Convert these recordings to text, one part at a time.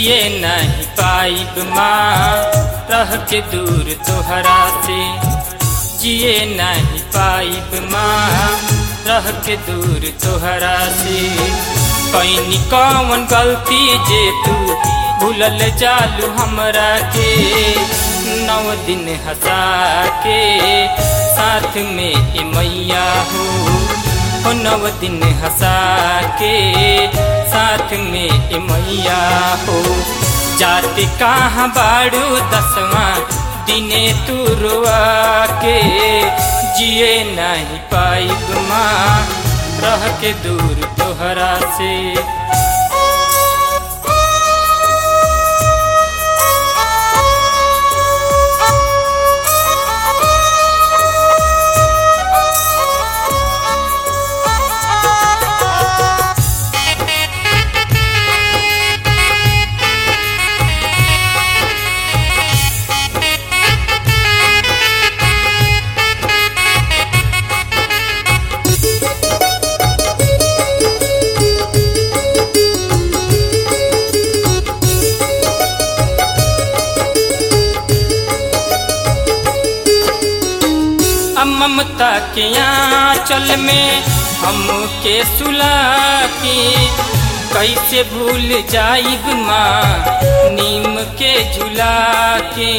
जिए नहीं पाइब माँ रह के दूर तोहरा से जिए नहीं पाइब माँ रह के दूर तोहरा से कैनी कौन गलती जे तू भूलल जालू हमरा के नौ दिन हंसा के साथ में ए मैया हो हो नव दिन हंसा के साथ में ए मैया हो जाति कहाँ बाड़ू दसवा दिने तू रुआ के जिए नहीं पाइब माँ रह के दूर तोहरा से ममता के आंचल में हमके सुला के कैसे भूल जाइब माँ नीम के झुला के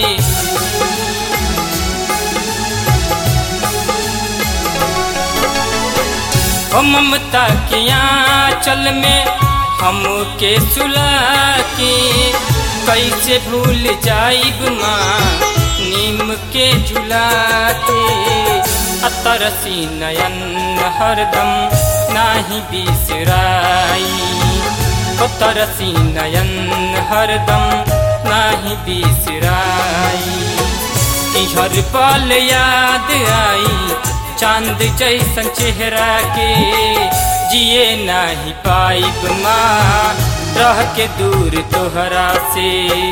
ओ ममता के आंचल में हमके सुला के कैसे भूल जाइब माँ नीम के झुलाते अतरसी नयन हरदम नाही बिसराई तरसी नयन हरदम नाही बिसराई हर पल याद आई चांद जैसन चेहरा के जिए नाही पाइब माँ रह के दूर तोहरा से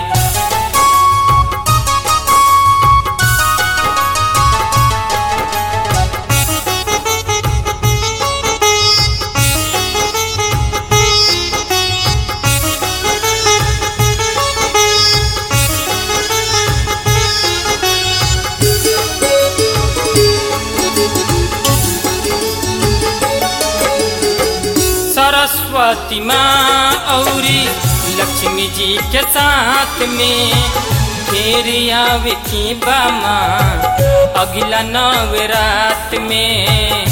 सरस्वती माँ औरी लक्ष्मी जी के साथ में फिर आवे की बामा अगला नवरात में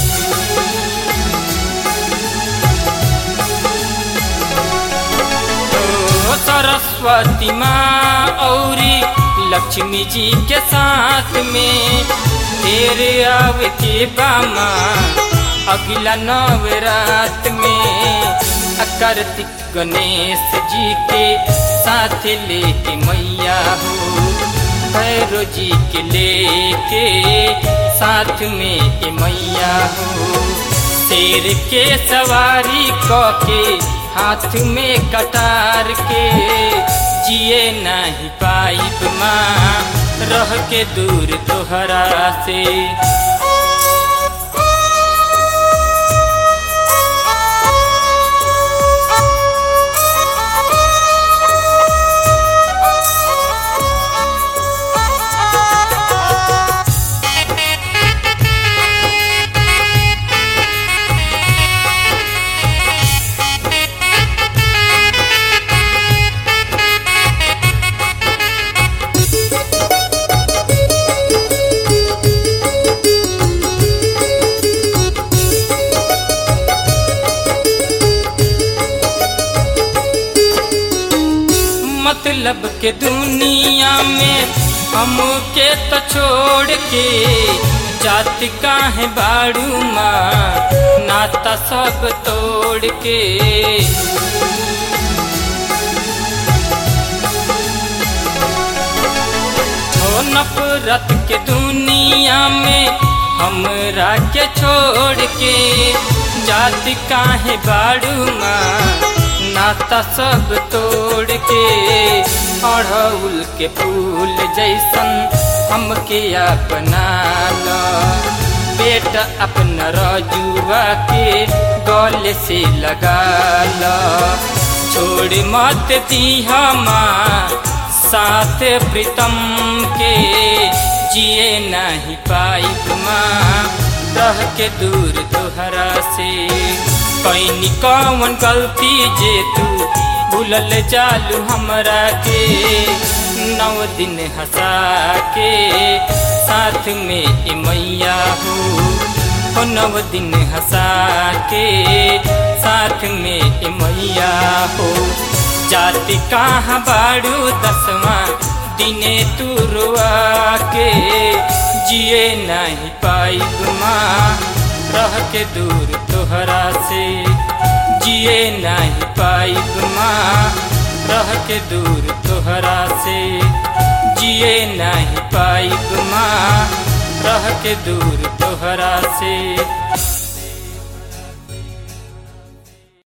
ओ सरस्वती माँ औरी लक्ष्मी जी के साथ में फिर आवे की बामा अगला नवरात में कार्तिक गणेश जी के साथ लेके मैया हो भैरो जी के लेके साथ में ए मैया हो शेर के सवारी क के हाथ में कटार के जिए नहीं पाइब माँ रह के दूर तोहरा से मतलब के दुनिया में हमके तो छोड़ के जात काहे बाड़ू माँ नाता सब तोड़ के हो नफरत के दुनिया में हमरा के छोड़ के जात काहे बाड़ू माँ नाता सब तोड़ के अड़हुल के फूल जैसन हमके अपना लो बेटा अपना रजुआ के गले से लगा लो छोड़ छोड़ मत दीहा माँ साथ प्रीतम के जिए नहीं पाइब माँ रह के दूर तोहरा से कैनी कौन गलती जे तू भूलल जालू हमरा के नौ दिन हंसा के साथ में ए मैया हो हो नव दिन हंसा के साथ में ए मैया हो जाति कहाँ बाड़ू दसवा दिने तू रुआ के जिए नहीं पाई माँ रह के दूर तोहरा से जिए नहीं पाई माँ रह के दूर तोहरा से जिए नहीं पाई माँ रह के दूर तोहरा से